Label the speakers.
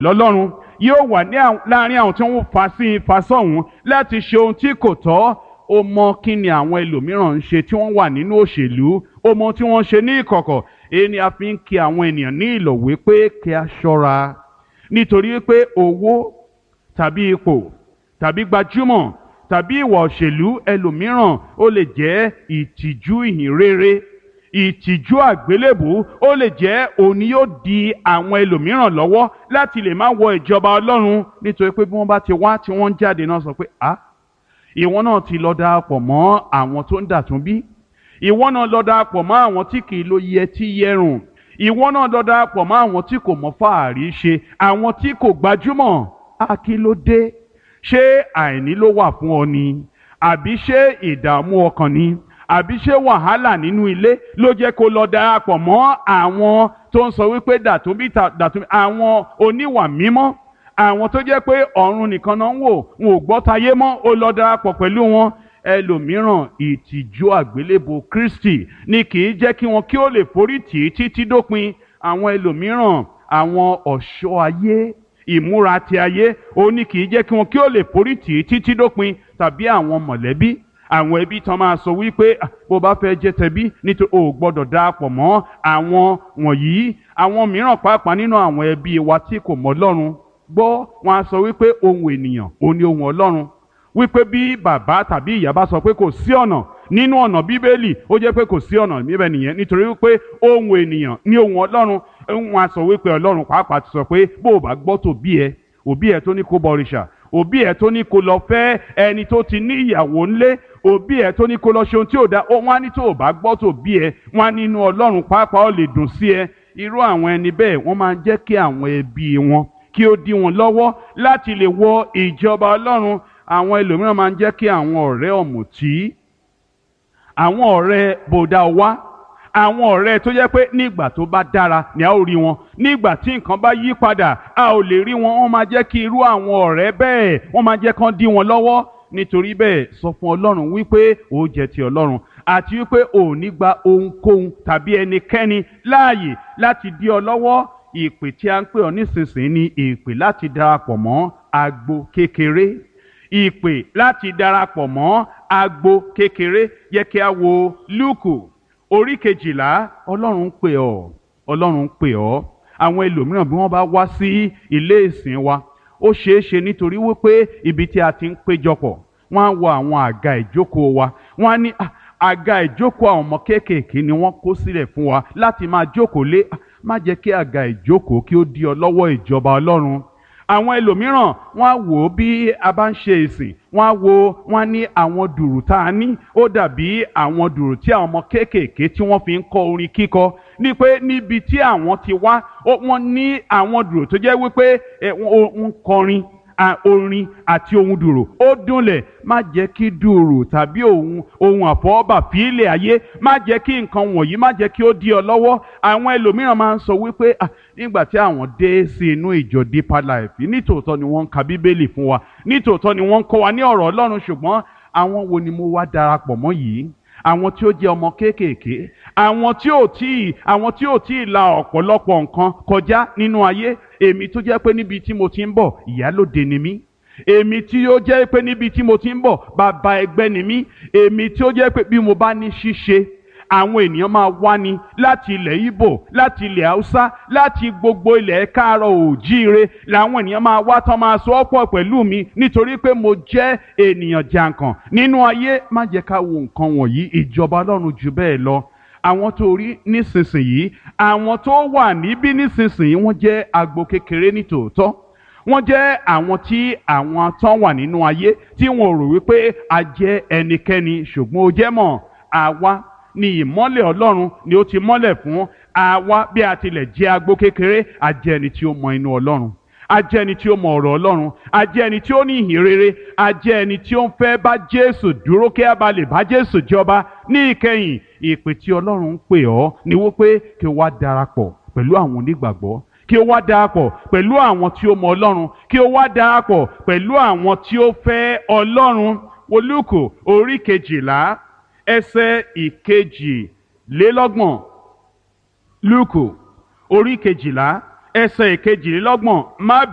Speaker 1: lọ́lọ́run yóò wà ní àwọn- láàrin àwọn tí wọ́n fà sí fà sọ́hún láti ṣe ohun tí kò tọ́ ó mọ kí ni àwọn ẹlòmíràn ń ṣe tí wọ́n wà nínú òṣèlú ó mọ tí wọ́n ń ṣe ní ìkọ̀kọ̀ èyí ni a fi ń kí àwọn ènìyàn ní ìlọ̀wé pé kí a ṣọ́ra nítorí pé owó tàbí ipò tàbí gbajúmọ̀ tàbí ìwà òṣèlú ẹlòmíràn ó lè jẹ́ ìtìjú ìhìnrere ìtìjú àgbélébù ó lè jẹ́ òun ni yóò di àwọn ẹlòmíràn lọ́wọ́ láti lè má wọ ìjọba ọlọ́run nítorí pé bí wọ́n bá ti wá tí wọ́n ń jáde náà sọ pé ah ìwọ náà ti lọ darapọ̀ mọ́ àwọn tó ń dàtún bí ìwọ náà lọ darapọ̀ mọ́ àwọn tí kì í lo yẹtí yẹrùn ìwọ náà lọ darapọ̀ mọ́ àwọn tí kò mọ fàárí ṣe àwọn tí kò gbajúmọ̀ á kí ló dé ṣé àìní ló wà fún ọ ni àbí ṣé ìdààmú ọkàn ni àbí ṣé wàhálà nínú ilé ló jẹ́ kó lọ darapọ̀ mọ́ àwọn tó ń sọ wípé dàtúnbí ta- dàtúnbí àwọn oníwà mímọ́ àwọn tó jẹ́ pé ọ̀run nìkan náà ń wò wọn ò gbọ́ tayé mọ́ ó lọ darapọ̀ pẹ̀lú wọn ẹlòmíràn ìtìjú àgbélébò Kristi ni kì í jẹ́ kí wọn kí ó lè forí tì í títí dópin àwọn ẹlòmíràn àwọn ọ̀ṣọ́ ayé ìmúra ti ayé ó ní kì í jẹ́ kí wọn kí ó lè forí tì í títí dópin tàbí àwọn mọ̀lẹ́bí àwọn ẹbí tán máa sọ wípé "Ah, bó bá fẹ́ jẹ́ tẹbí nítorí o ò gbọ́dọ̀ darapọ̀ mọ́ àwọn wọ̀nyí àwọn mìíràn pàápàá nínú àwọn ẹbí wa tí kò mọ̀ Ọlọ́run gbọ́ wọn á sọ wípé ohun ènìyàn ò ní ohun Ọlọ́run wípé bí bàbá tàbí ìyá bá sọ pé kò sí ọ̀nà nínú ọ̀nà bíbélì ó jẹ́ pé kò sí ọ̀nà níbẹ̀ nìyẹn nítorí wípé ohun ènìyàn ní ohun Ọlọ́run wọn á sọ wípé Ọlọ́run pàápàá ti sọ pé bó o bá gbọ́ tòbí ẹ òbí ẹ tó ní kó bọrìṣà òbí ẹ tó ní kó lọ fẹ́ ẹni tó ti ní ìyàwó ńlé òbí ẹ tó ní kó lọ ṣe ohun tí ò da ó wọn á ní tó o bá gbọ́ tòbí ẹ wọn á nínú Ọlọ́run pàápàá ó lè dùn sí ẹ irú àwọn ẹni bẹ́ẹ̀ wọ́n máa ń jẹ́ kí àwọn ẹbí wọn kí ó dí wọn lọ́wọ́ láti lè wọ ìjọba Ọlọ́run àwọn ẹlòmíràn máa ń jẹ́ kí àwọn ọ̀rẹ́ ọ̀mùtí àwọn ọ̀rẹ́ bòdà wá àwọn ọ̀rẹ́ tó jẹ́ pé nígbà tó bá dára ni a ó rí wọn nígbà tí nǹkan bá yí padà a ò lè rí wọn wọ́n máa jẹ́ kí irú àwọn ọ̀rẹ́ bẹ́ẹ̀ wọ́n máa jẹ́ kán dí wọn lọ́wọ́ nítorí bẹ́ẹ̀ sọ fún Ọlọ́run wípé ó jẹ́ ti Ọlọ́run àti wípé ò ní gba ohunkóhun tàbí ẹnikẹ́ni láàyè láti dí ọ lọ́wọ́ ìpè tí a ń pè ọ nísinsìnyí ni ìpè láti darapọ̀ mọ́ agbo kékeré ìpè láti darapọ̀ mọ́ agbo kékeré yẹ kí a wo Lúùkù orí kejìlá Ọlọ́run ń pè ọ́ Ọlọ́run ń pè ọ́ àwọn ẹlòmíràn bí wọ́n bá wá sí ilé ìsìn wa ó ṣeé ṣe nítorí wípé ibi tí a ti ń péjọpọ̀ wọ́n á wo àwọn àga ìjókòó wa wọ́n á ní "Ah, àga ìjókòó àwọn ọmọ kéékèèké ni wọ́n kó sílẹ̀ fún wa láti máa jókòó lé Ah, má jẹ́ kí àga ìjókòó kí ó di ọ lọ́wọ́ ìjọba Ọlọ́run àwọn ẹlòmíràn wọ́n á wò ó bí a bá ń ṣe ìsìn wọ́n á wo wọ́n á ní àwọn dùrù tá a ní ó dàbí àwọn dùrù tí àwọn ọmọ kéékèèké tí wọ́n fi ń kọ́ orin kíkọ ní pé níbi tí àwọn ti wá ó- wọ́n ní àwọn dùrù tó jẹ́ wípé ẹ, wọ́n ń kọrin a- orin àti ohun dùrù ó dúnlẹ̀ má jẹ́ kí dùrù tàbí ohun ohun àfọwọ́bà fílẹ̀ ayé má jẹ́ kí nǹkan wọ̀nyí má jẹ́ kí ó dí ọ lọ́wọ́ àwọn ẹlòmíràn máa ń sọ wípé "Ah, nígbà tí àwọn dé sí inú ìjọ Deeper Life nítòótọ́ ni wọ́n ń ka bíbélì fún wa nítòótọ́ ni wọ́n ń kọ́ wa ní ọ̀rọ̀ Ọlọ́run ṣùgbọ́n àwọn wo ni mo wá darapọ̀ mọ́ yìí àwọn tí ó jẹ́ ọmọ kéékèèké àwọn tí ò tí ì àwọn tí ò tí ì la ọ̀pọ̀lọpọ̀ nǹkan kọjá nínú ayé èmi tó jẹ́ pé níbi tí mo ti ń bọ̀ ìyálòde ni mí èmi tí ó jẹ́ pé níbi tí mo ti ń bọ̀ bàbá ẹgbẹ́ ni mí èmi tí ó jẹ́ pé bí mo bá ní ṣíṣe àwọn ènìyàn máa wá ní láti ilẹ̀ Ìgbò láti ilẹ̀ Haúsá láti gbogbo ilẹ̀ káàárọ̀ òjíire làwọn ènìyàn máa wá tán máa sọ ọ́ pọ̀ pẹ̀lú mi nítorí pé mo jẹ́ ènìyàn jàǹkàn nínú ayé má jẹ́ ká wo nǹkan wọ̀nyí ìjọba Ọlọ́run jù bẹ́ẹ̀ lọ àwọn tó rí nísinsìnyí àwọn tó wà níbí nísinsìnyí wọ́n jẹ́ agbo kékeré ní tòótọ́ wọ́n jẹ́ àwọn tí àwọn tán wà nínú ayé tí wọn ò rò wípé a jẹ́ ẹnikẹ́ni ṣùgbọ́n ó jẹ́ mọ̀ àwa ni ìmọ́lẹ̀ Ọlọ́run ni ó ti mọ́lẹ̀ fún àwa bí a tilẹ̀ jẹ́ agbo kékeré a jẹ́ ẹni tí ó mọ inú Ọlọ́run a jẹ́ ẹni tí ó mọ ọ̀rọ̀ Ọlọ́run a jẹ́ ẹni tí ó ní ìhìn rere a jẹ́ ẹni tí ó ń fẹ́ bá Jésù dúró kí a bá lè bá Jésù jọba ní ìkẹyìn ìpè tí Ọlọ́run ń pè ọ́ ni wípé kí o wá darapọ̀ pẹ̀lú àwọn onígbàgbọ́ kí o wá darapọ̀ pẹ̀lú àwọn tí ó mọ Ọlọ́run kí o wá darapọ̀ pẹ̀lú àwọn tí ó fẹ́ Ọlọ́run Olúkù orí kejìlá ẹsẹ̀ ìkejìlélọ́gbọ̀n Lúùkù orí kejìlá ẹsẹ̀ ìkejìlélọ́gbọ̀n má